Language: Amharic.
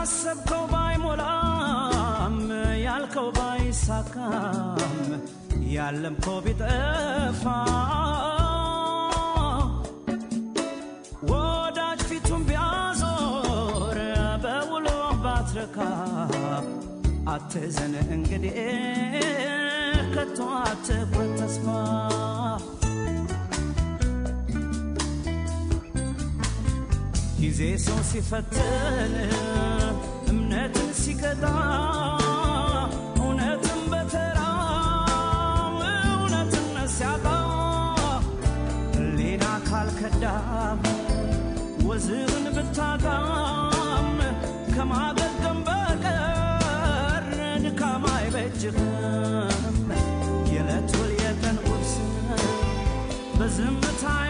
ያሰብከው ባይሞላም ያልከው ባይሳካም ያለምከው ቢጠፋ ወዳጅ ፊቱን ቢያዞር በውሎ ባትረካ አትዘን እንግዲህ ከቶ አትቁረጥ ተስፋ ጊዜ ሰው ሲፈትን እምነትን ሲቀጣ እውነትን በተራ እውነትነት ሲያጣ ሌላ ካልከዳም ወዝህን ብታጣም ከማገገም በቀር ድካም አይበጅህም። የዕለት ውል የቀን ቁርስ በዝምታ